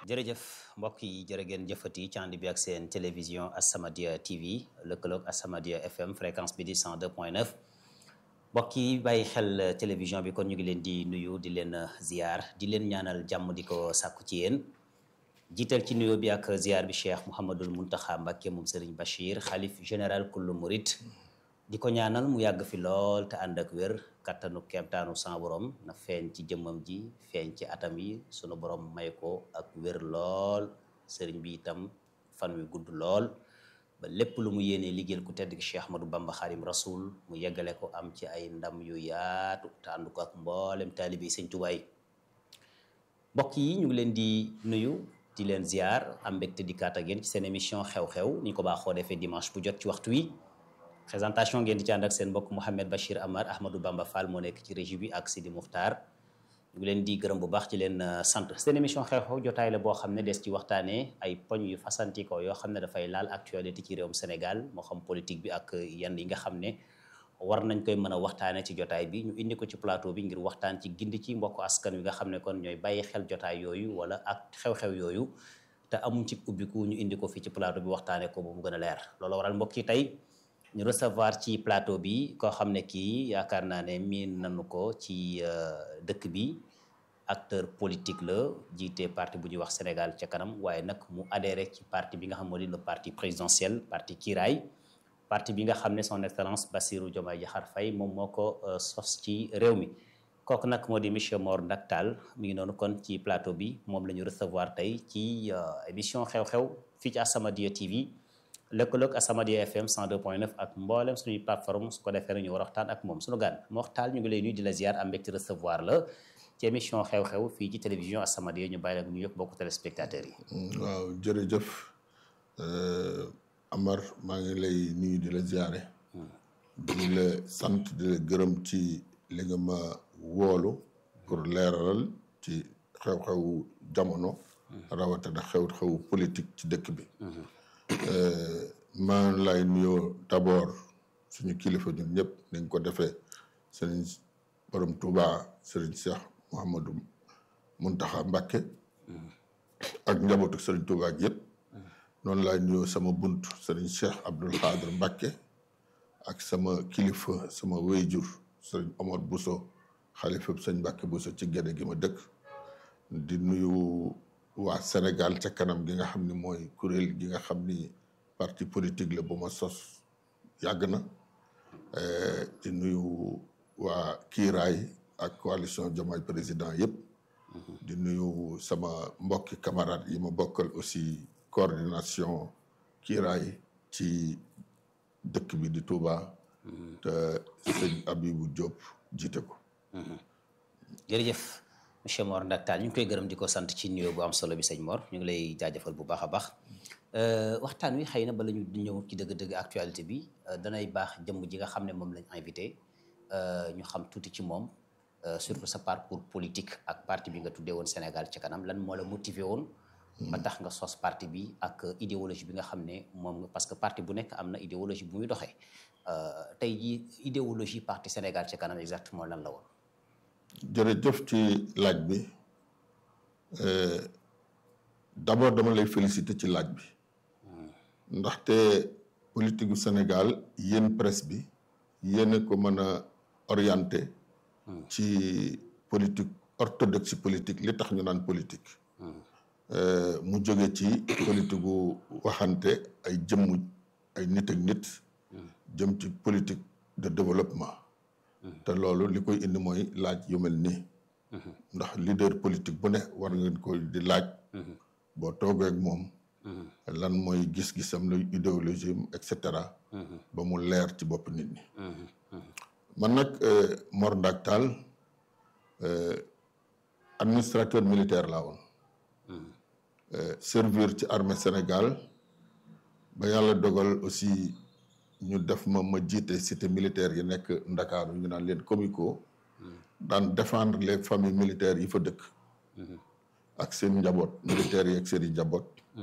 jërëjëf mbokk yi jërë ngeen jëfati ci ànd bi ak seen télévision As-Samadiyya TV lëkkaloog As-Samadiyya FM fréquence bi di 102.9 mbokk yi bàyyi xel télévision bi kon ñu ngi leen di nuyu di leen ziar di leen ñaanal jàmm di ko sàkku ci yéen jiital ci nuyoo bi ak ziar bi Cheikh Mouhamadul Muntaxa Mbàkke moom Serigne Bachir xalif général kullu murit di ko ñaanal mu yàgg fi lool te ànd ak wér kattanu kemtaanu san borom na feeñ ci jëmmam ji feeñ ci atam yi sunu borom may ko ak wér lool sëriñ bi itam fan wi gudd lool ba lépp lu mu yéenee liggéeyal ku tedd ki Cheikh Ahmadou Bamba Xaadim Rasul mu yeggale ko am ci ay ndam yu yaatu te ànd ko ak mboolem taalibe yi Sëñ Tuubaa yi mbokk yi ñu ngi leen di nuyu di leen ziar am mbégte di kaat ak yéen ci seen émission xew-xew ni ñu ko baaxoo defee dimanche bu jot ci waxtu wi présentation ngeen di ci ànd ak seen mbokk Mouhamed Bachir Amar Ahmadou Bamba Fall moo nekk ci régie bi ak Sidi Muxtaar ñu ngi leen di gërëm bu baax ci leen sant seen émission xew-xew jotaay la boo xam ne des ci waxtaanee ay poñ yu fasantikoo yoo xam ne dafay laal actualité ci réewum Sénégal moo xam politique bi ak yenn yi nga xam ne war nañ koy mën a waxtaanee ci jotaay bi ñu indi ko ci plateau bi ngir waxtaan ci gindi ci mbokk askan wi nga xam ne kon ñooy bàyyi xel jotaay yooyu wala ak xew-xew yooyu te amuñ ci ubbiku ñu indi ko fii ci plateau bi waxtaanee ko ba mu gën a leer loolu waral mbokk yi tey ñu recevoir ci plateau bi koo xam ne kii yaakaar naa ne miin nañu ko ci dëkk bi acteur politique la jiite parti bu ñuy wax Sénégal ca kanam waaye nag mu adhéré ci parti bi nga xam moo di le parti présidentiel parti Kiraay parti bi nga xam ne son excellence Bassirou Diomaye Diakhar Faye moom moo ko sos ci réew mi kooku nag moo di monsieur Mor Ndak Tall mi ngi noonu kon ci plateau bi moom la ñu recevoir tey ci émission xew-xew fii ci As-Samadiyya TV lëkkaloog As-Samadiyya FM 102.9 ak mboolem suñuy plateforme su ko defee ñu war a waxtaan ak moom suñu gan Mor Tall ñu ngi lay nuyu di la ziar am mbégte recevoir la ci émission xew-xew fii ci télévision As-Samadiyya ñu bàyyi la ñu yëpp bokk téléspectateurs yi. waaw jërëjëf Amar maa ngi lay nuyu di la ziare. di la sant di la gërëm ci li nga ma woolu pour leeralal ci xew-xewu jamono. rawatina xew-xewu politique ci dëkk bi. maa lay nuyoo d'abord suñu kilifa ñun ñëpp nañ ko defee sëriñ borom Touba sëriñ Cheikh Mouhamadou Mountakha Mbacké ak njabootu sëriñ Touba ak yëpp noonu laay nuyoo sama bunt sëriñ Cheikh Abdoul Khadr Mbacké ak sama kilifa sama wéyjur sëriñ Omar Bousso xalifa sëñ Mbacké Bousso ci gédé gi ma dëkk di nuyu waa Sénégal ca kanam gi nga xam ni mooy kuréel gi nga xam ni parti politique la bu ma sos yàgg na di nuyu waa kiiraay ak coalition Diomaye président yëpp di nuyu sama mbokki camarades yi ma bokkal aussi coordination kiiraay ci dëkk bi di Touba te sëñ Abibou Diop jiite ko jërëjëf monsieur Mor Ndak Tall ñu ngi koy gërëm di ko sant ci nuyoo bu am solo bi sëñ Mor ñu ngi lay jaajëfal bu baax a baax waxtaan wi xëy na bala ñu ñëw ci dëgg-dëgg actualité bi danay baax jëmm ji nga xam ne moom lañ invité ñu xam tuuti ci moom surtout sa parcours politique ak parti bi nga tuddee woon Sénégal ci kanam lan moo la motivé woon. ba tax nga sos parti bi ak idéologie bi nga xam ne moom parce que parti bu nekk am na idéologie bu muy doxee tey jii idéologie parti Sénégal ci kanam exactement lan la woon. jërëjëf ci laaj bi d'abord dama lay féliciter ci laaj bi ndaxte politique gu Sénégal yéen presse bi yéen a ko mën a orienté ci politique orthodoxe politique li tax ñu naan politique mu jóge ci politique gu waxante ay jëmm ay nit ak nit jëm ci politique de développement te loolu li koy indi mooy laaj yu mel nii ndax leader politique bu ne war ngeen koy di laaj boo toogee ak moom lan mooy gis-gisam luy idéologie et cetera ba mu leer ci bopp nit ñi man nag Mor Ndak Tall administrateur militaire laa woon servir ci armée Sénégal ba yàlla dogal aussi ñu def ma ma jiite cité militaire yi nekk Ndakaaru ñu naan leen comico daan défendre les familles militaires yi fa dëkk ak seen njaboot militaires yi ak seen i njaboot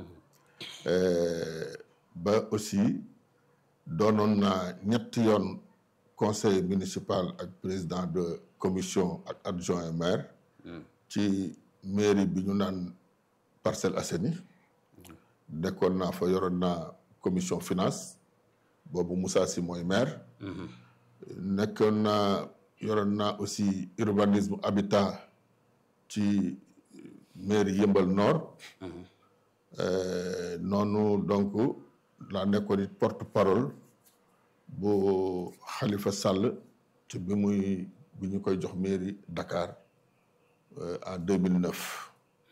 ba aussi doonoon naa ñetti yoon conseil municipal ak président de commission ak adjoint maire ci mairie bi ñu naan Parcelles Assainies nekkoon naa fa yoroon naa commission finance boobu Moussa Sy mooy maire nekkoon naa yoroon naa aussi urbanisme habitat ci mairie Yëmbal Nord noonu donc laa nekkoon it porte parole bu Khalifa Sall ci bi muy bi ñu koy jox mairie Dakar en 2009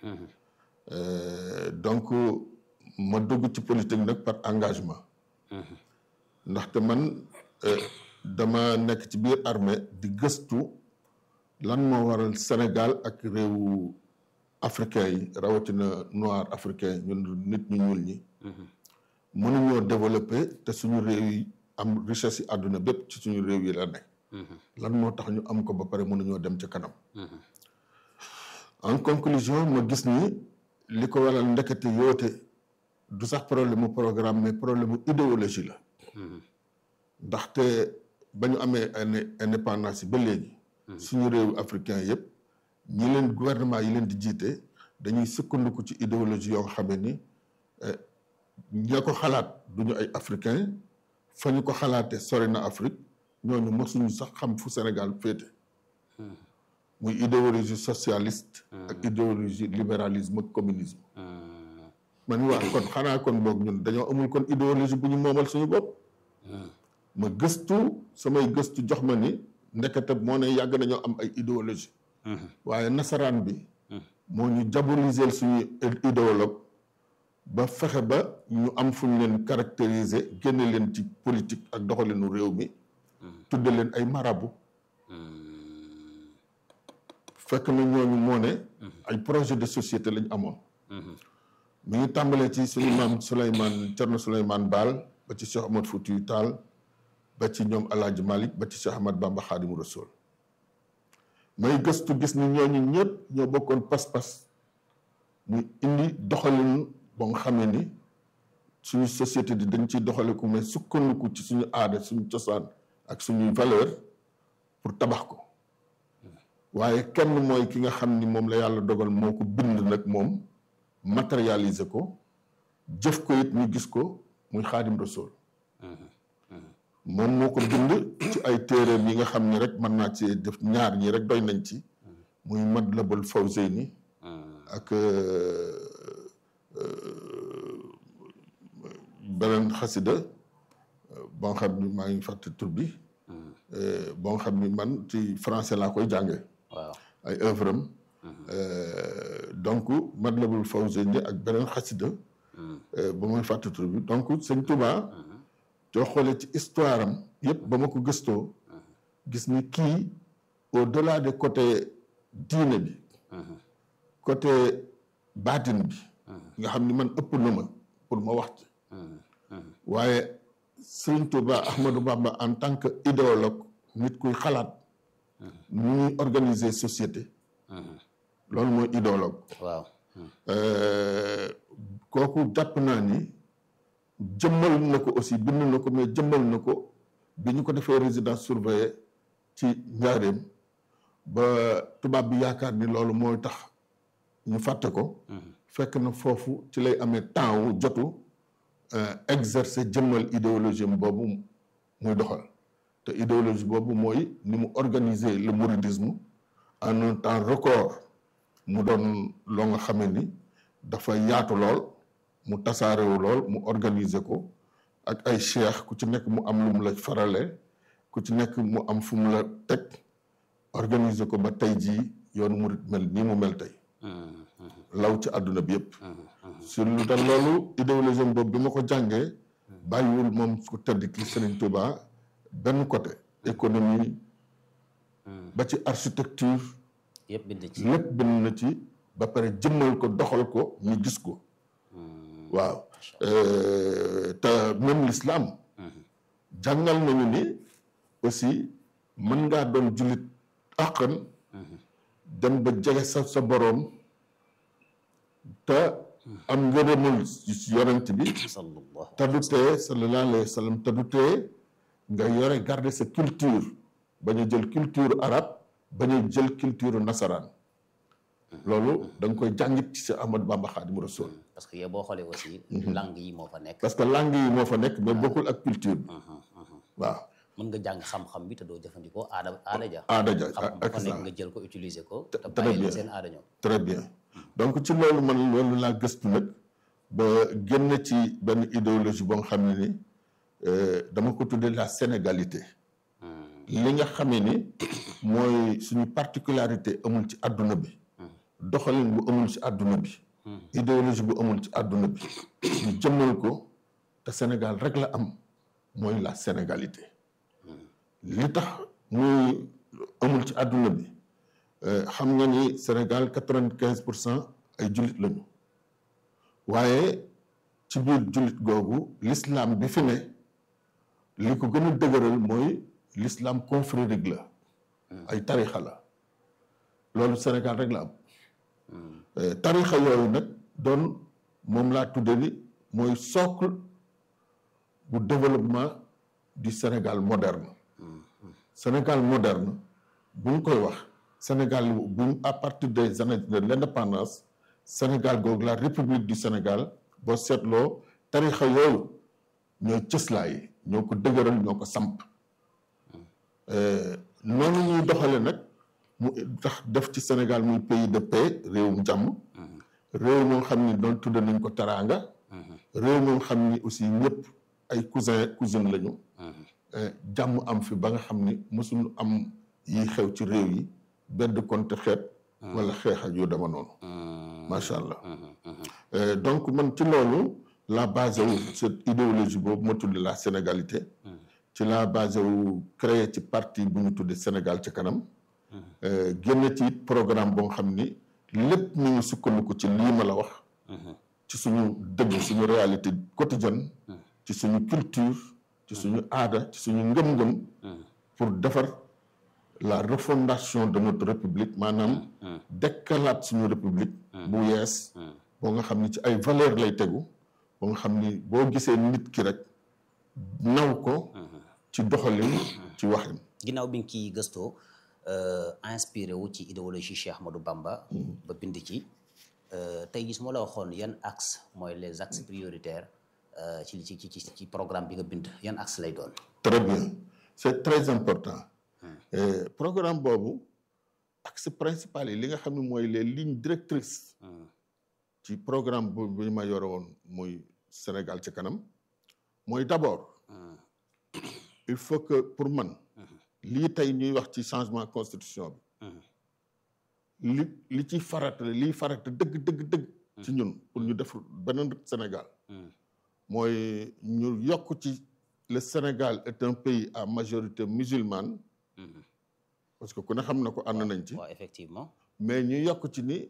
donc ma dugg ci politique nag par engagement ndaxte man dama nekk ci biir armée di gëstu lan moo waral Sénégal ak réewu africain yi rawatina noir africain ñun nit ñu ñuul ñi mënuñoo développé te suñu réew yi am richesse yi àdduna bépp ci suñu réew yi la nekk lan moo tax ñu am ko ba pare mënuñoo dem ca kanam en conclusion ma gis ni li ko waral ndekete yoote du sax problème mu programme mais problème mu idéologie la ndaxte ba ñu amee indépendance yi ba léegi suñu réewu africain yëpp ñi leen gouvernement yi leen di jiite dañuy sukkandiku ci idéologie yoo xam ne ni ña ko xalaat duñu ay africain fa ñu ko xalaatee sori na Afrique ñooñu mosuñu sax xam fu Sénégal féete muy idéologie socialiste ak idéologie libéralisme ak communisme man waa kon xanaa kon boog ñun dañoo amul kon idéologie bu ñu moomal suñu bopp ma gëstu samay gëstu jox ma ni ndekete moo ne yàgg nañoo am ay idéologie waaye nasaraan bi moo ñu diaboliser suñu idéologue ba fexe ba ñu am fu ñu leen caractériser génne leen ci politique ak doxalinu réew mi tudde leen ay marabu fekk na ñooñu moo ne ay projet de société lañ amoon mi ngi tàmbalee ci suñu maam Souleymane Thierno Souleymane Baal ba ci Cheikh Ahmad Foutiyou Tall ba ci ñoom El Hadj Malick ba ci Cheikh Ahmad Bamba Khadimu Rasoul may gëstu gis ni ñooñu ñëpp ñoo bokkoon pas-pas muy indi doxalin ba nga xamee ni suñu société di dañ ciy doxaliku mais sukkandiku ci suñu aada suñu cosaan ak suñuy valeur pour tabax ko waaye kenn mooy ki nga xam ni moom la yàlla dogal moo ko bind nag moom matérialiser ko jëf ko it ñu gis ko muy xaadim rasul moom moo ko bind ci ay téeréem yi nga xam ni rek mën naa ci def ñaar ñi rek doy nañ ci muy Matlabul Fawzayni ak beneen xasida boo xam ni maa ngi fàtte tur bi boo xam ni man ci français laa koy jànge waaw ay œuvre am donc Matlabul Fawzayni ak beneen xasida ba may fàtte tur bi donc sëñ Touba soo xoolee ci histoire am yëpp ba ma ko gëstoo gis ni kii au delà de côté diine bi côté baatin bi nga xam ni man ëpp na ma pour ma wax ci waaye sëñ Touba Ahmadou Bamba en tant que idéologue nit kuy xalaat nu ñuy organiser société loolu mooy idéologue waaw kooku jàpp naa ni jëmmal na ko aussi bind na ko mais jëmmal na ko bi ñu ko defee résidence surveillée ci njaareem ba tubaab bi yaakaar ni loolu mooy tax ñu fàtte ko fekk na foofu ci lay amee temps wu jotu exercer jëmmal idéologie am boobu muy doxal te idéologie boobu mooy ni mu organiser le mouridisme en un temps record mu doon loo nga xamee ni dafa yaatu lool mu tasaarewu lool mu organiser ko ak ay cheikh ku ci nekk mu am lu mu la farale ku ci nekk mu am fu mu la teg organiser ko ba tey jii yoonu murit mel nii mu mel tey law ci àdduna bi yëpp sur lu tax loolu idéologie boobu bi ma ko jàngee bàyyiwul moom ko tëdd ki Serigne Touba benn côté économie ba ci architecture yëpp bind ci lépp bind na ci ba pare jëmmal ko doxal ko ñu gis ko waaw te même l'islam jàngal nañu ni aussi mën ngaa doon jullit àqan dem ba jege sa sa boroom te am ngërëmul yonent bi sallallahu te du tee sallallahu alayhi wa sallam te du tee nga yore garder sa culture bañ a jël culture arabe bañ a jël culture nasaraan loolu da nga koy jàngit ci sa Ahmadu Bamba Xaadimu Rasuul parce que yow boo xoolee aussi langue yi moo fa nekk parce que langue yi moo fa nekk mais bokkul ak culture bi waaw mën nga jàng xam-xam bi te doo jëfandikoo aada aada ja aada ja xam-xam bu ak fa nekk ça nga jël ko utiliser ko Te- te très bàyyi bien. leen seen aada ñoom très bien donc ci loolu man loolu laa gëstu nag ba génn ci benn idéologie boo nga xam ne ni euh, dama ko tuddee la sénégalité li nga xamee ni mooy suñu particularité amul ci àdduna bi doxalin bu amul ci àdduna bi idéologie bu amul ci àdduna bi ñu jëmmal ko te Sénégal rek la am mooy la sénégalité li tax muy amul ci àdduna bi euh, xam nga ni Sénégal quatre-vingt-quinze pour cent ay jullit lañu waaye ci biir jullit googu l'islam bi fi ne li ko gën a dëgëral mooy l'islam confrérique la ay tarixa la loolu Sénégal rek la am Euh, tarixa yooyu nag doon moom laa tudde ni mooy socle bu développement du Sénégal moderne Sénégal moderne bu ñu koy wax Sénégal bu ñu à partir des années de l'indépendance Sénégal googu la République du Sénégal boo seetloo tarixa yooyu ñooy cëslaay ñoo ko dëgëral ñoo ko samp Euh, noonu ñuy doxale nag mu tax def ci Sénégal muy pays de paix réewum jàmm réew moo xam ni doon tudde nañ ko teraanga réew moo xam ni aussi ñëpp ay cousin cousine lañu Euh, jàmm am fi ba nga xam ni mosul am yi xew ci réew yi benn konte xeet wala xeex ak yu dama noonu macha allah Euh, donc man ci loolu la base wu cette idéologie boobu ma tudde la sénégalité ci la base wu créé ci parti bu ñu tudde Sénégal ci kanam Euh, génn ci it programme boo xam ni lépp mu ngi sukkandiku ci lii ma la wax ci suñu dëgg suñu réalité quotidienne ci suñu culture ci suñu aada ci suñu ngëm-ngëm pour defar la refondation de notre république maanaam dekkalaat suñu république bu yees boo nga xam ni ci ay valeur lay tegu boo nga xam ni boo gisee nit ki rek naw ko ci doxalin ci waxin ginnaaw bi nga ciy gëstoo euh, inspiré wu ci idéologie Cheikh Ahmadou Bamba ba bind ci euh, tey gis moo la waxoon yan axe mooy les axes prioritaires euh, ci ci ci ci programme bi nga bind yan axe lay doon Très bien c'est très important Euh, programme boobu axe principal yi li nga xam ne mooy les lignes directrices ci programme bu bi ma yore woon muy Sénégal ci kanam mooy d'abord il faut que pour man lii tey ñuy wax ci changement constitution bi li li ci farata liy farata dëgg dëgg dëgg ci ñun pour ñu def beneen Sénégal mooy ñu yokk ci le Sénégal est un pays à majorité musulmane parce que ku ne xam na ko ànd nañ ci waaw effectivement mais ñu yokk ci ni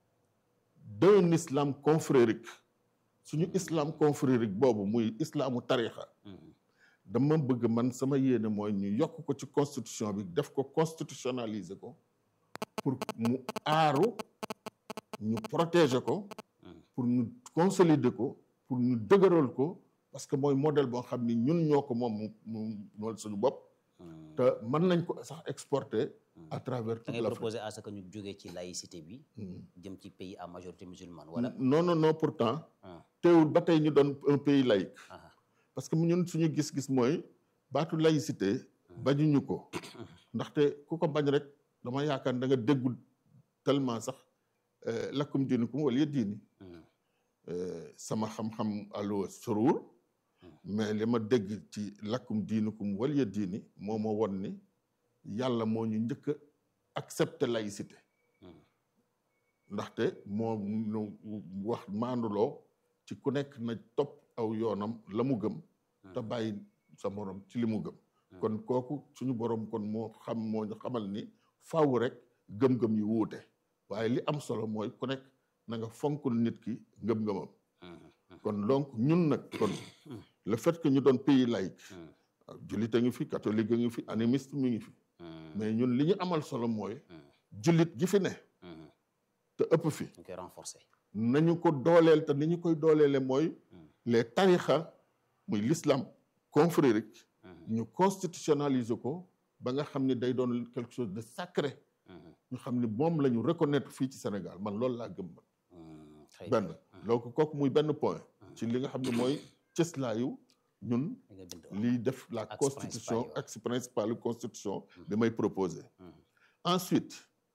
d'un islam confrérique suñu islam confrérique boobu muy islamu tarixa dama bëgg man sama yéene mooy ñu yokk ko ci constitution bi def ko constitutionnaliser ko pour mu aaru ñu protéger ko pour ñu consolider ko pour ñu dëgëral ko parce que mooy modèle boo xam ni ñun ñoo ko moom mu mu moom suñu bopp te mën nañ ko sax exporter à travers da toute ngay l'Afrique proposer à ce que ñu jógee ci laïcité bi jëm ci pays à majorité musulmane wala non non non pourtant ah, teewul ba tey ñu doon un pays laïque ah, parce que ñun suñu gis-gis mooy baatu laïcité bañuñu ko ndaxte ku ko bañ rek dama yaakaar da nga déggul tellement sax euh, lakkum diinukum wala diini mm, Euh, sama xam-xam allo sorowul mais li ma dégg ci lakkum diinukum wala diini moo ma won ni yàlla moo ñu njëkk a accepter laïcité mm, ndaxte moo ñu wax maanduloo ci ku nekk na topp aw yoonam la mu gëm te bàyyi sa morom ci li mu gëm kon kooku suñu borom kon moo xam moo ñu xamal ni faaw rek gëm-gëm yi wuute waaye li am solo mooy ku nekk na nga fonkul nit ki ngëm-ngëmam mm, kon donc ñun nag kon le fait que ñu doon pays laïque mm, waaw jullit a ngi fi catholique a ngi fi animiste mi ngi fi mm, mais ñun li ñu amal solo mooy mm, jullit gi fi ne mm. te ëpp fi ñu koy renforcer nañu ko dooleel te ni ñu koy dooleele mooy les tarixa muy l'islam confrérique ñu constitutionnaliser ko ba nga xam ne day doon quelque chose de sacré ñu xam ni moom la ñu reconnaître fii ci Sénégal man loolu laa gëm man benn donc kooku muy benn point ci li nga xam ne mooy cëslaayu ñun liy def la constitution axe principal constitution bi may proposé ensuite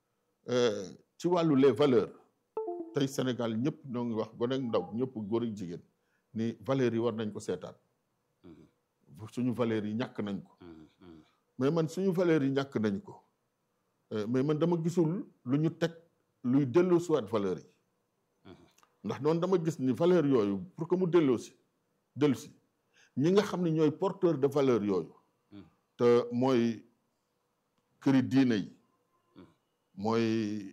ci wàllu les valeurs tey Sénégal ñëpp ñoo ngi wax gone ak ndaw ñëpp góor ak jigéen ni valeurs yi war nañ ko seetaan suñu valeurs yi ñàkk nañ ko mais man suñu valeurs yi ñàkk nañ ko mais man dama gisul lu ñu teg luy delloo siwaat valeurs yi ndax noonu dama gis ni valeur yooyu pour que mu delloo si dellu si ñi nga xam ne ñooy porteur de valeur yooyu te mooy këri diine yi mooy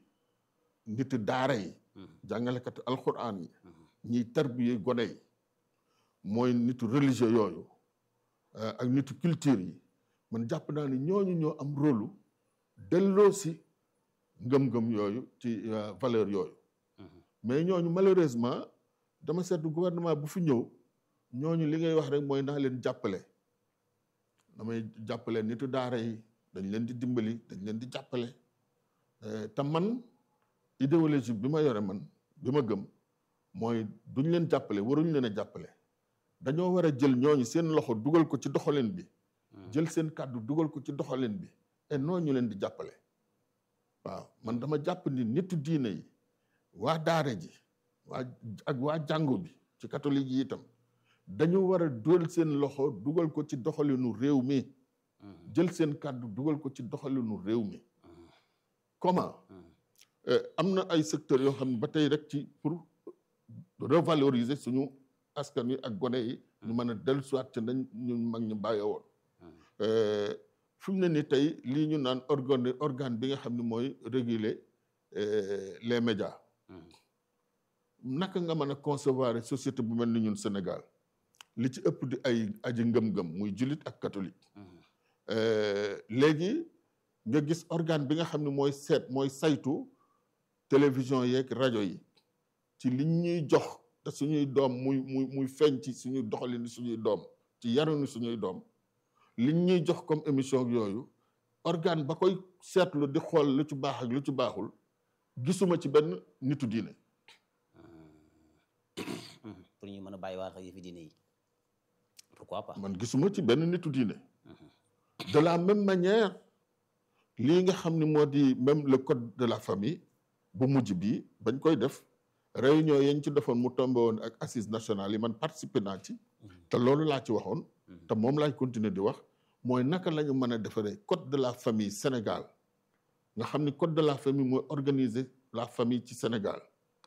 nit daara yi jàngalekat alquran yi ñiy tarbiye gone yi mooy nitu religieux yooyu ak nitu culture yi man jàpp naa ni ñooñu ñoo am rôle delloo si ngëm-ngëm yooyu ci valeur yooyu mais ñooñu malheureusement dama seetlu gouvernement bu fi ñëw ñooñu li ngay wax rek mooy naa leen jàppale damay jàppale nitu daara yi dañ leen di dimbali dañ leen di jàppale te man idéologie bi ma yore man bi ma gëm mooy duñ leen jàppale waruñ leen a jàppale dañoo war a jël ñooñu seen loxo dugal ko ci doxalin bi jël seen kàddu dugal ko ci doxalin bi et noonu ñu leen di jàppale waaw man dama jàpp ni nitu diine yi waa daara ji waa ak waa jàngu bi ci catholique yi itam dañu war a dugal seen loxo dugal ko ci doxalinu réew mi jël seen kàddu dugal ko ci doxalinu réew mi comment am na ay secteurs yoo xam ne ba tey rek ci pour revaloriser suñu askan wi ak gone yi ñu mën a dellu soit ci nañ ñu mag ñu bàyyee woon fi mu ne ni tey lii ñu naan organe organe bi nga xam ne mooy réguler les médias naka nga mën a concevoir société bu mel ni ñun Sénégal li ci ëpp di ay aji ngëm-ngëm muy jullit ak catholique léegi nga gis organe bi nga xam ne mooy seet mooy saytu télévision yeeg rajo yi ci li ñuy jox te suñuy doom muy muy muy feeñ ci suñuy doxalin suñuy doom ci yarunu suñuy doom li ñuy jox comme émission yooyu organe ba koy seetlu di xool lu ci baax ak lu ci baaxul gisuma ci benn nitu diine pour ñu mën a bàyyi waat ak yëfi diine yi pourquoi pas man gisuma ci benn nitu diine de la même manière lii nga xam ni moo di même le code de la famille bu mujj bii bañ koy def réunion yañ ci defoon mu tombé woon ak assise nationale yi man participé naa ci te loolu laa ci waxoon te moom laay continuer di wax mooy naka la ñu mën a defaree code de la famille Sénégal nga xam ni code de la famille mooy organiser la famille ci Sénégal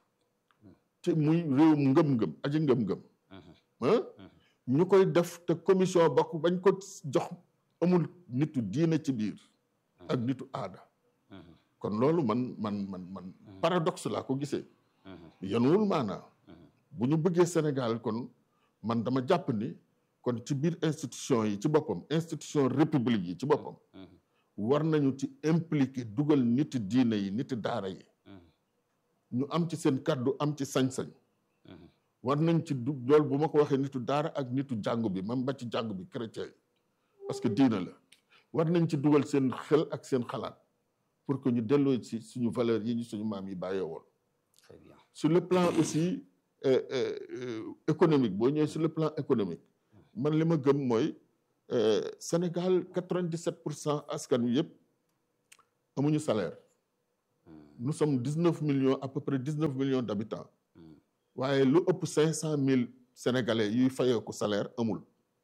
ci muy réewum ngëm-ngëm aji ngëm-ngëm ah ñu koy def te commission bokk bañ ko jox amul nitu diine ci biir ak nitu aada kon loolu man man man man paradoxe laa ko gisee yanuwul maanaa bu ñu bëggee Sénégal kon man dama jàpp ni kon ci biir institution yi ci boppam institution république yi ci boppam war nañu ci impliqué dugal niti diine yi niti daara yi ñu am ci seen kàddu am ci sañ-sañ war nañ ci du loolu bu ma ko waxee nitu daara ak nitu jàngu bi même ba ci jàngu bi chrétien yi parce que diina la war nañ ci dugal seen xel ak seen xalaat pour que ñu delloo ci suñu valeur yi ñu suñu maam yi bàyyee woon très bien sur le plan aussi euh, euh, euh, économique boo ñëwee sur le plan économique man li ma gëm mooy Sénégal 97 pour cent askan wi yëpp amuñu salaire nous sommes 19 millions à peu près 19 millions d'habitants waaye lu ëpp 500 000 sénégalais yuy fayeeku salaire amul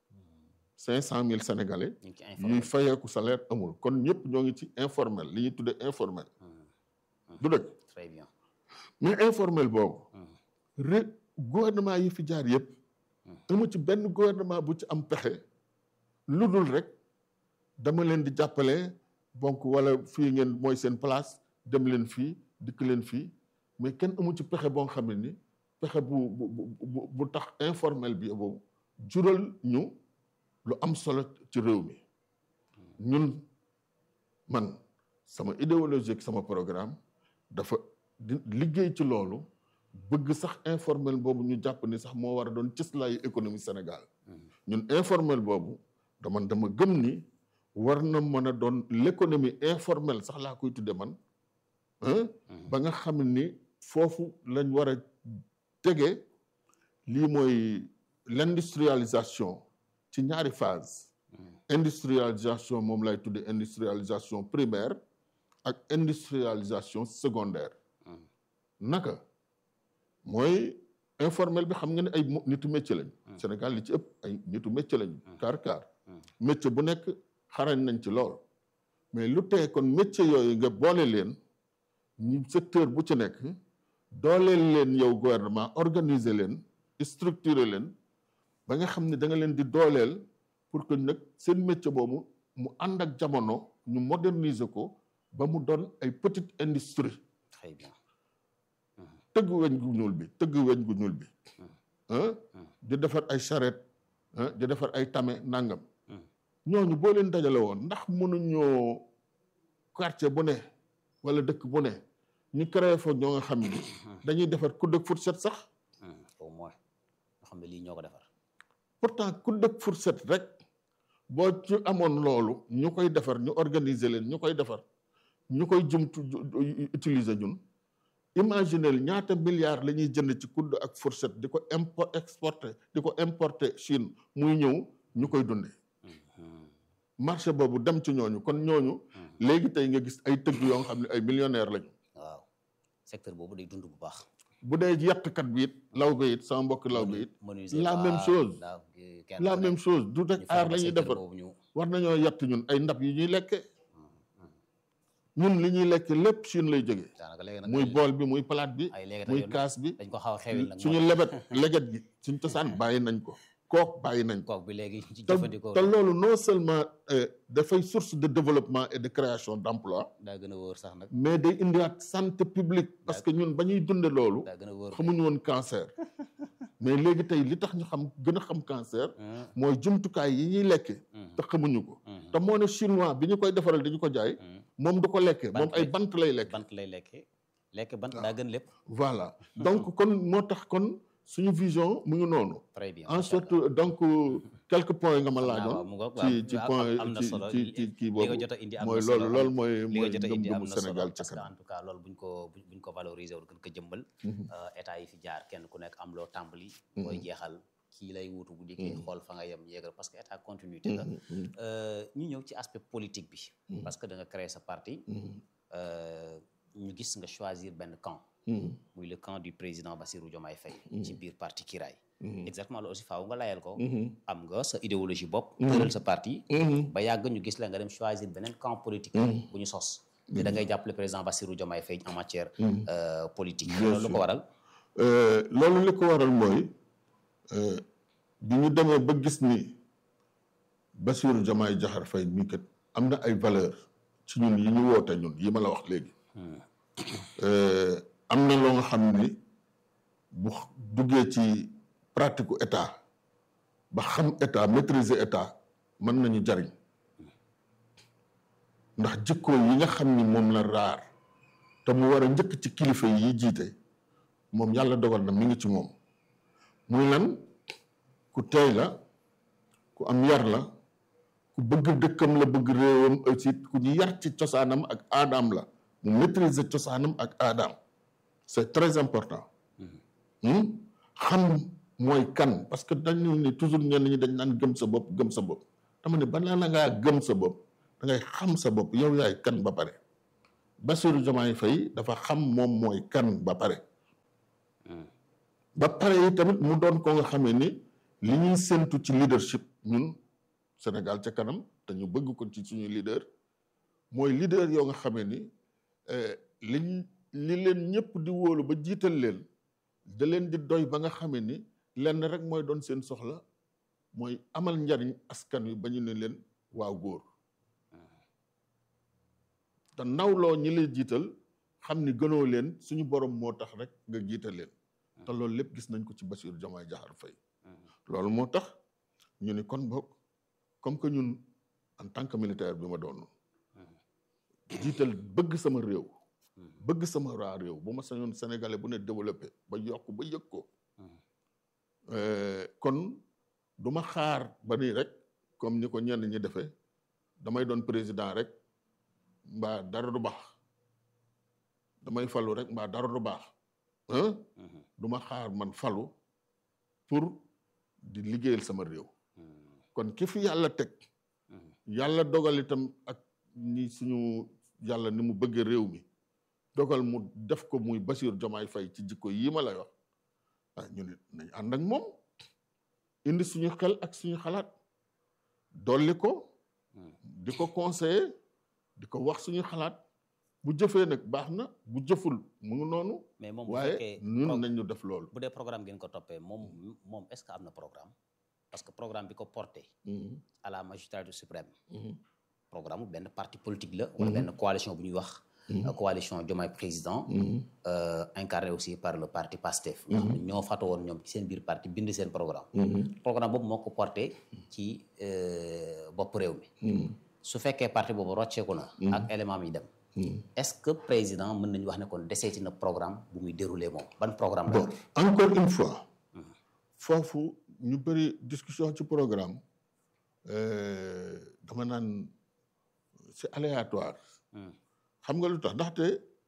500 000 sénégalais ñu ngi ci yuy informé fayeeku salaire amul kon ñëpp ñoo ngi ci informel li ñuy tuddee informel du dëgg très bien mais informel boobu ré gouvernement yi fi jaar yëpp amu ci benn gouvernement bu ci am pexe lu dul rek dama leen di jàppale donc wala fii ngeen mooy seen place dem leen fii dikk leen fii mais kenn amu ci pexe boo xam ne ni pexe bu bu bu bu tax informel bi boobu jural ñu lu am solo ci réew mi ñun man sama idéologie ak sama programme dafa di liggéey ci loolu bëgg sax informel boobu ñu jàpp ni sax moo war a doon cëslaayu économie Sénégal ñun informel boobu dama dama gëm ni war na mën a doon l'économie informelle sax laa koy tudde man ba nga xam ni foofu lañ war a tege lii mooy l'industrialisation ci ñaari phase industrialisation moom lay tudde industrialisation primaire ak industrialisation secondaire naka mooy informel bi xam nga ne ay nitu métier lañ Sénégal li ci ëpp ay nitu métier lañ kaar kaar métier bu nekk xarañ nañ ci lool mais lu tee kon métier yooyu nga boole leen ñu secteur bu ci nekk dooleel leen yow gouvernement organiser leen structurer leen ba nga xam ne da nga leen di dooleel pour que nag seen métier boobu mu ànd ak jamono ñu moderniser ko ba mu doon ay petite industrie très bien tëgg weñ gu ñuul bi tëgg weñ gu ñuul bi di defar ay charrette di defar ay tame nangam ñooñu boo leen dajale woon ndax mënuñoo quartier bu ne wala dëkk bu ne ñu créé fa ñoo nga xam ni dañuy defar kudd ak fourchette sax au moins nga xam ne lii ñoo ko defar pourtant kudd ak fourchette rek boo ci amoon loolu ñu koy defar ñu organiser leen ñu koy defar ñu koy jumtu utiliser ñun imaginer ñaata milliards la ñuy jënd ci kudd ak fourchette di ko import exporter di ko importer Chine muy ñëw ñu koy dundee marché boobu dem ci ñooñu kon ñooñu léegi tey nga gis ay tëgg yoo nga xam ne ay millionnaires lañu waaw secteur boobu day dund bu baax bu dee yettkat bi it law bi it sama mbokk law bi it la même chose la même chose du rek aar la ñuy defar war nañoo yett ñun ay ndab yi ñuy lekke ñun li ñuy lekk lépp Chine lay jógee muy bool bi muy palaat bi muy kaas bi dañ ko xaw a xewil nag suñu lebet leget gi suñu cosaan bàyyi nañ ko kook bàyyi nañ ko kook bi léegi ci jëfandikoo te loolu non seulement dafay source de développement et de création d'emploi daa gën a wóor sax nag mais day indiwaat santé publique parce que ñun ba ñuy dunde loolu daa gën a wóor xamuñu woon cancer mais léegi tey li tax ñu xam gën a xam cancer mooy jumtukaay yi ñuy lekke te xamuñu ko te moo ne chinois bi ñu koy defaral dañu ko jaay moom du ko lekke moom ay bant lay lekk bant lay lekke lekk bant daa gën lépp voilà donc kon moo tax kon suñu vision mu ngi noonu très bien en sorte donc quelques points nga ma laajoon ci ci point am na solo ci ci kii boobu li nga jot a indi am mooy na solo loolu loolu mooy li mooy nga jot a indi am ngëm-ngëmu na solo Sénégal ca parce que kanam en tout cas loolu buñ ko buñ ko valoriser wul gën ko jëmbal état yi fi jaar kenn ku nekk am loo tàmbali booy jeexal kii lay wuutu bu dikkee xool fa nga yem yéegal parce que état continuité la ñu ñëw ci aspect politique bi parce que da nga créer sa parti ñu gis nga choisir benn camp muy le camp du président Bassirou Diomaye Faye ci biir parti Kiraay exactement loolu aussi faaw nga layal ko am nga sa idéologie bopp tëral sa parti ba yàgg ñu gis la nga dem choisir beneen camp politique bu ñu sos te da ngay jàppale président Bassirou Diomaye Faye en matière politique loolu lu ko waral loolu li ko waral mooy bi ñu demee ba gis ni Bassirou Diomaye Diakhar Faye mii kat am na ay valeur ci ñun yi ñu woote ñun yi ma la wax léegi am na loo nga xam ni bu duggee ci pratique état ba xam état maîtriser état mën nañu jariñ ndax jikko yi nga xam ni moom la raar te mu war a njëkk ci kilifa yi jiite moom yàlla dogal na mi ngi ci moom muy lan ku teey la ku am yar la ku bëgg dëkkam la bëgg réewam aussi ku ñu yar ci cosaanam ak aadaam la mu maîtriser cosaanam ak aadaam c'est très important xam mooy kan parce que dañu ni toujours ñenn ñi dañ naan gëm sa bopp gëm sa bopp dama ne balaa na ngaa gëm sa bopp da ngay xam sa bopp yow yaay kan ba pare Bassirou Diomaye Faye dafa xam moom mooy kan ba pare ba pare yi tamit mu doon ko nga xamee ni li ñuy séntu ci leadership ñun Sénégal ca kanam te ñu bëgg ko ci suñu leader mooy leader yoo nga xamee ni liñ li leen ñëpp di wóolu ba jiital leen da leen di doy ba nga xamee ni lenn rek mooy doon seen soxla mooy amal njariñ askan wi ba ñu ne leen waaw góor te nawloo ñi lay jiital xam ni gënoo leen suñu borom moo tax rek nga jiital leen te loolu lépp gis nañ ko ci Bassirou Diomaye Diakhar Faye loolu moo tax ñu ni kon boog comme que ñun en tant que militaire bi ma doon jiital bëgg sama réew bëgg sama raa réew bu ma sañoon sénégalais bu ne développé ba yokk ba yëg ko kon du ma xaar ba nii rek comme ni ko ñenn ñi defee damay doon président rek mbaa dara du baax damay falu rek mbaa dara du baax ah du ma xaar man falu pour di liggéeyal sama réew kon ki fi yàlla teg yàlla dogal itam ak ni suñu yàlla ni mu bëggee réew mi dogal mu def ko muy Bassirou Diomaye Faye ci jikko yii ma lay wax ah ñu ne nañ ànd ak moom indi suñu xel ak suñu xalaat dolli ko di ko conseiller di ko wax suñu xalaat bu jëfee nag baax na bu jëful mu ngi noonu mais moom bu waaye fekkee ñun pro- nañ ñu def loolu bu dee programme ngeen ko toppee moom moom est-ce que am na programme parce que programme bi ko porté Mhm, à la magistrature suprême mhm, programme bu benn parti politique la wala benn coalition bu ñuy wax euh, coalition Diomaye président mhm. euh, incarné aussi par le parti PASTEF nga xam ne ñoo fato woon ñoom ci seen biir parti bind seen programme programme boobu moo ko porté ci euh, bopp réew mi Mhm, su fekkee parti boobu rocceeku na ak élément mi dem mhm. est-ce que président mën nañu wax ne kon deseeti na programme bu muy déroulé moom ban programme la bon encore une fois foofu ñu bëri discussion ci programme euh, dama naan c'est aléatoire Hmm. xam nga lu tax ndaxte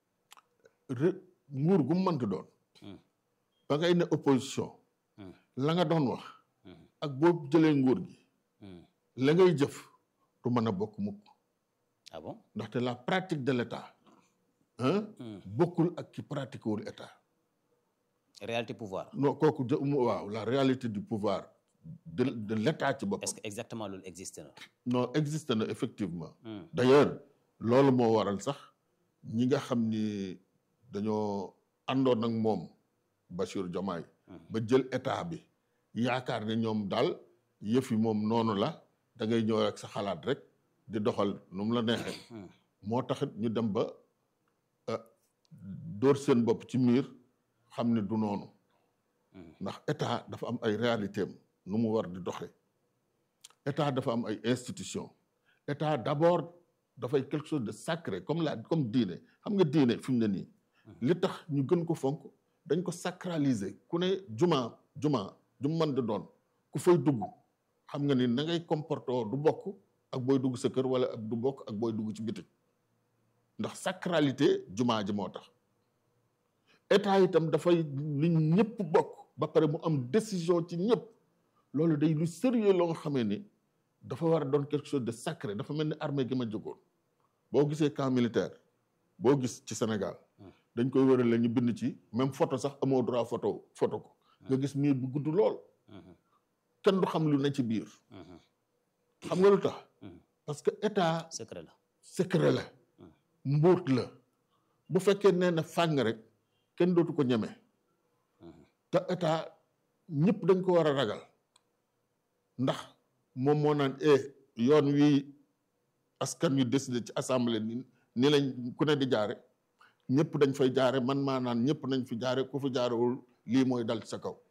re- nguur gu mu mënti doon Hmm. ba ngay ne opposition Hmm. la nga doon wax Hmm. ak boo jëlee nguur gi Hmm. la ngay jëf du mën a bokk mukk ah bon ndaxte la pratique de l'état hein Hmm. bokkul ak ki pratique wul état réalité pouvoir non kooku jë- mu- waaw la réalité du pouvoir de de l'état ci boppam est-ce que exactement loolu existe na non existe na effectivement Hmm. d'ailleurs loolu moo waral sax ñi nga xam ni dañoo àndoon ak moom Bachir Diomaye ba jël état bi yaakaar ne ñoom daal yëf yi moom noonu la da ngay ñëw rek sa xalaat rek di doxal nu mu la neexee Hmm. moo taxit ñu dem ba euh, dóor seen bopp ci miir xam ne du noonu ndax état dafa am ay réalité am nu mu war di doxee état dafa am ay institution état d'abord dafay quelque chose de sacré comme la comme diine xam nga diine fi mu ne nii li tax ñu gën ko fonk dañ ko sacraliser ku ne juma juma ju mën di doon ku fay dugg xam nga ni na ngay comporté woo du bokk ak booy dugg sa kër wala ak du bokk ak booy dugg ci biti ndax sacralité juma ji moo tax état itam dafay li ñëpp bokk ba pare mu am décision ci ñëpp loolu day lu sérieux loo nga xamee ni dafa war a doon quelque chose de sacré dafa mel ni armée gi ma jógoon boo gisee camp militaire boo gis ci Sénégal dañ koy wëral la ñu bind ci même photo sax amoo droit photo photo ko nga gis miir bu gudd lool kenn du xam lu ne ci biir xam nga lu tax parce que état secret la secret la mbóot la bu fekkee nee na fàng rek kenn dootu ko ñeme te état ñëpp dañ ko war a ragal ndax moom moo naan e yoon wi askan wi décidé ci assemblée ni ni lañ ku ne di jaare ñëpp dañ fay jaare man maa naan ñëpp nañ fi jaare ku fi jaarewul lii mooy dal ci sa kaw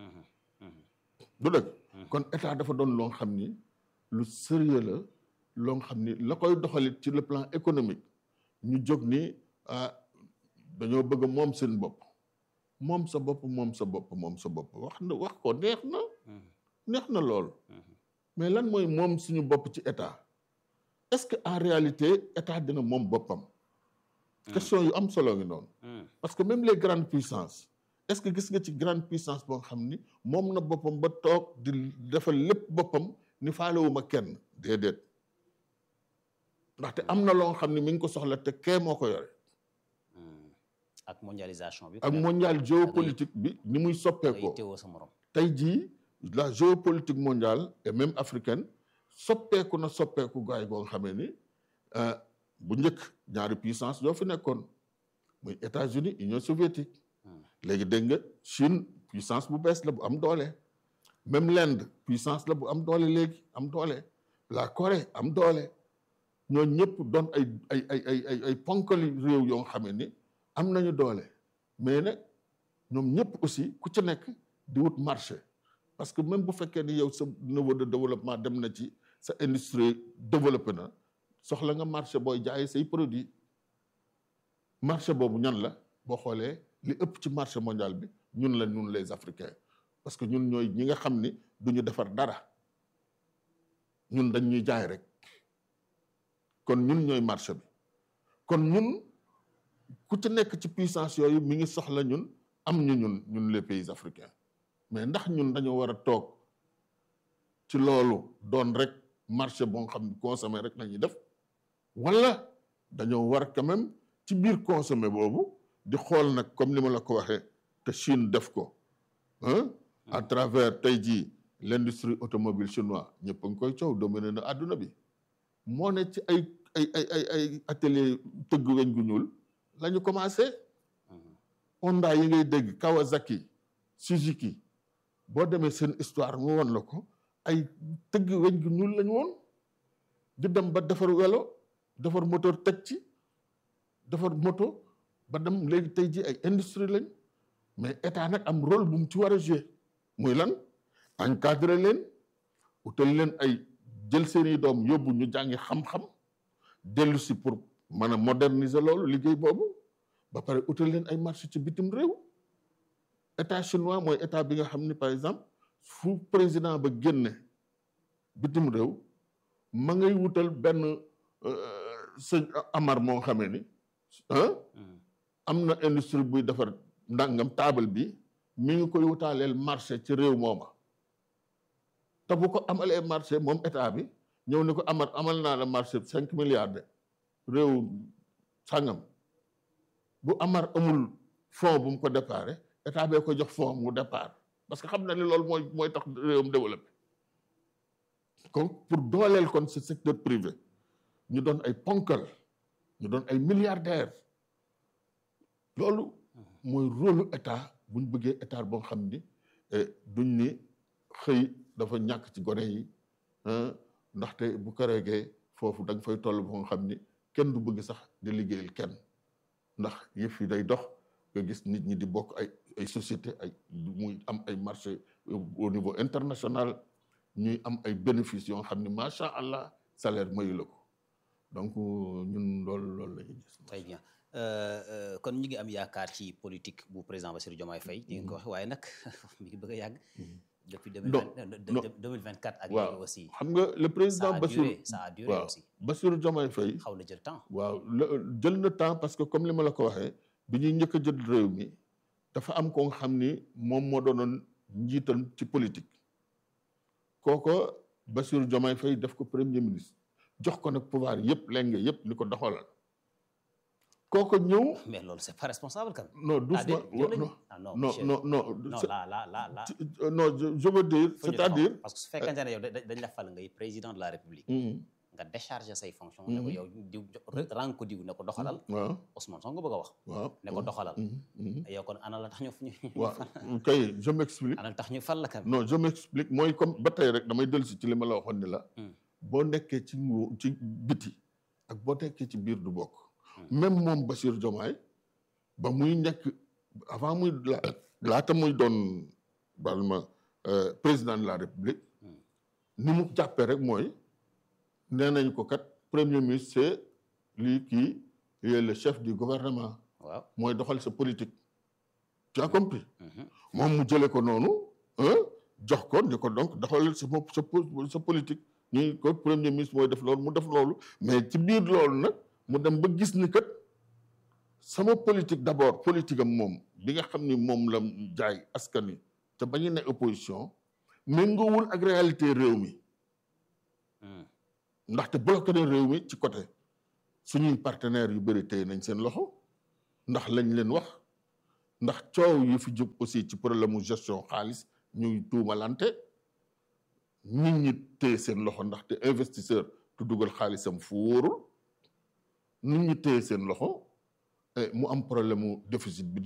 du dëgg kon état dafa doon loo xam ni lu sérieux la loo xam ni la koy doxalit ci le plan économique ñu jóg ni ah dañoo bëgg moom seen bopp moom sa bopp moom sa bopp moom sa bopp wax na wax ko neex na neex na lool mais lan mooy moom suñu bopp ci état est-ce que en réalité état dina moom boppam question yu am solo ngi noonu parce que même les grandes puissances est-ce que gis nga ci grande puissance boo xam ni moom na boppam ba toog di defal lépp boppam ni faalewuma kenn déedéet ndaxte am na loo xam ne mi ngi ko soxla te kee moo ko yore ak mondialisation bi ak mondial géopolitique bi ni muy ngay soppeekoo teewoo sa morom tey jii la géopolitique mondiale et même africaine soppeeku na soppeeku gaay goo nga xamee ni euh, bu njëkk ñaari puissance ñoo fi nekkoon muy États-Unis Union soviétique léegi dégg nga Chine puissance bu bees la bu am doole même l'Inde puissance la bu am doole léegi am doole la Corée am doole ñoo ñëpp doon ay ay ay ay ay ay ponkali réew yoo nga xamee ni am nañu doole mais nag ñoom ñëpp aussi ku ci nekk di wut marché parce que même bu fekkee ni yow sa niveau de développement dem na ci sa industrie développé na soxla nga marché booy jaay say produit marché boobu ñan la boo xoolee li ëpp ci marché mondial bi ñun la ñun les africains parce que ñun ñooy ñi nga xam ni du ñu defar dara ñun dañ ñuy jaay rek kon ñun ñooy marché bi kon ñun ku ci nekk ci puissance yooyu mi ngi soxla ñun am ñu ñun ñun les pays africains mais ndax ñun dañoo war a toog ci loolu doon rek marché boo xam ne consommé rek la ñuy def wala dañoo war quand même ci biir consommé boobu di xool nag comme ni ma la ko waxee te Chine def ko ah à travers tey jii l'industrie automobile chinois ñëpp a ngi koy coow dominé na àdduna bi moo ne ci ay ay ay ay ay atelier tëgg weñ gu ñuul la ñu commencé Honda yi ngay dégg Kawasaki Suzuki boo demee seen histoire mu won la ko ay tëgg weñ gu ñuul lañu woon di dem ba defar welo defar moteur teg ci defar moto ba dem léegi tey ji ay industrie lañ mais état nag am rôle bu mu ci war a jouer muy lan encadrer leen utal leen ay jël seeni doom yóbbu ñu jàngi xam-xam dellu si pour mën a moderniser loolu liggéey boobu ba pare utal leen ay marché ci bitim réew état chinois mooy état bi nga xam ni par exemple fu président ba génne bitim réew ma ngay wutal benn sëñ Amar moo xamee ni ah am na industrie buy defar ndàngam taabal bi mi ngi koy wutaaleel marché ci réew mooma te bu ko amalee marché moom état bi ñëw ni ko Amar amal naa la marché cinq milliards de réew sàngam bu Amar amul fonds bu mu ko déparé état bee ko jox fonds mu départ parce que xam na ni loolu mooy mooy tax réewam développé kon pour dooleel kon ce secteur privé ñu doon ay ponkal ñu doon ay milliardaires loolu mooy rôle état bu ñu bëggee état boo xam ni duñ ni xëy dafa ñàkk ci gone yi ndaxte bu ko regee foofu da nga fay toll boo xam ni kenn du bëgg sax di liggéeyal kenn ndax yëf yi day dox nga gis nit ñi di bokk ay ay société ay muy am ay marché au niveau international ñuy am ay bénéfices yoo xam ne macha allah salaire mayu la ko donc ñun loolu loolu la ñuy gis. très bien kon ñu ngi am yaakaar ci politique bu président Bassirou Diomaye Faye. di nga ko wax waaye nag mi ngi bëgg a yàgg. depuis deux mille vingt quatre ak léegi aussi. xam nga le président ça a Bassirou duré ça a duré aussi. Bassirou Diomaye Faye. xaw na jël temps. waaw jël na temps parce que comme li ma la ko waxee bi ñuy njëkk a jël réew mi dafa am ko nga xam ni moom moo doonoon njiital ci politique kooko Bassirou Diomaye Faye def ko premier ministre jox ko nag pouvoir yëpp lenge yëpp ni ko doxalal kooko ñëw. mais loolu c'est pas responsable quand même. non doucement ah non non non non non là là là là. non je veux dire c'est-à-dire. parce que su fekkente ne yow dañ la fal ngay président de la république. nga décharger say fonctions. ne ko yow diw rang ko diw ne ko doxalal. waaw Ousmane Sonko bëgg a wax. waaw ne ko doxalal. yow kon ana la tax ñu. waaw kay je m'explique. ana la tax ñu fal la kan. non je m'explique mooy comme ba tey rek damay dellu si ci li ma la waxoon ni la. boo nekkee ci nguur ci biti ak boo nekkee ci biir du bokk. même moom Bassirou Diomaye ba muy nekk avant muy la laata muy doon bal ma président de la république. ni mu jàppee rek mooy. nee nañ ko kat premier ministre c'est lui qui est le chef du gouvernement. waaw mooy doxal sa politique. tu as compris. moom mu jëlee ko noonu jox ko ni ko donc doxalal sa sa sa politique ñuy ko premier ministre mooy def loolu mu def loolu mais ci biir loolu nag mu dem ba gis ni kat sama politique d'abord politique am moom bi nga xam ni moom la jaay askan wi te ba ñu ne opposition méngoowul ak réalité réew mi. ndaxte bloqué na réew mi ci côté suñuy partenaires yu bëri tey nañ seen loxo ndax lañ leen wax ndax coow yu fi jóg aussi ci problème mu gestion xaalis ñuy tuumalante nit ñi téye seen loxo ndaxte investisseur du dugal xaalisam fu wóorul nit ñi téye seen loxo mu am problème mu déficit bi